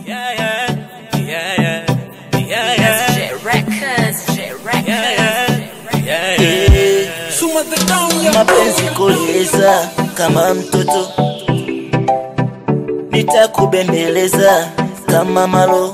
Yeah, yeah, yeah, yeah, yeah, yeah, Jet Records, Jet Records. yeah, yeah, yeah. Suma the down ya mapenzi kuliza kama mtoto, nitakubembeleza kama malo,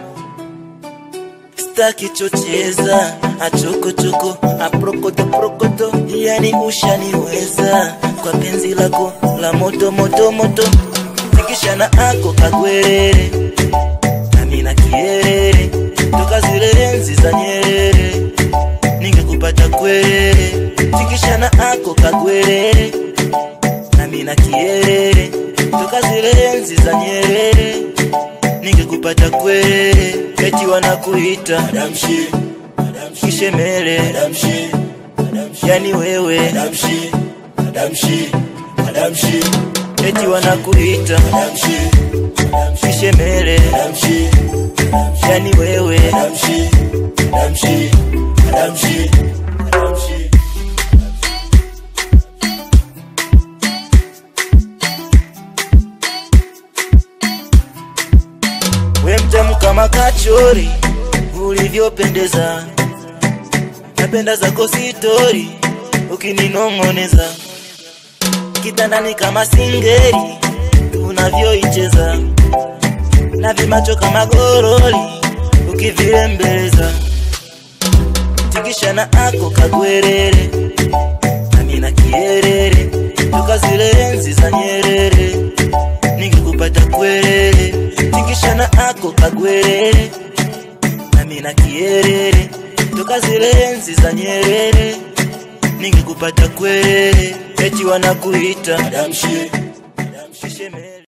staki chocheza achokochoko aprokoto prokoto, yani ushaniweza kwa penzi lako la moto moto moto, tikishana ako kagwerere nami na kierere, toka zile enzi za Nyerere ningekupata kwere tikishana ako kagwerere nami na kierere toka zile enzi za Nyerere ningekupata kwere eti wanakuita damshi kishemele damshi yani wewe damshi damshi damshi eti wanakuita damshi kishemele damshi yani wewe damshi damshi damshi damshi we mtamu kama kachori ulivyopendeza, napenda zako sitori ukininong'oneza, kitandani kama singeri unavyoicheza, na vimacho kama goroli ukivirembeleza, tikishana ako kagwerere nami na kierere toka zile enzi za Nyerere ningekupata kwelele tikishana ako kagwerere nami na kierere toka zile enzi za Nyerere ningekupata kwelele eti wanakuita damshi damshi shemele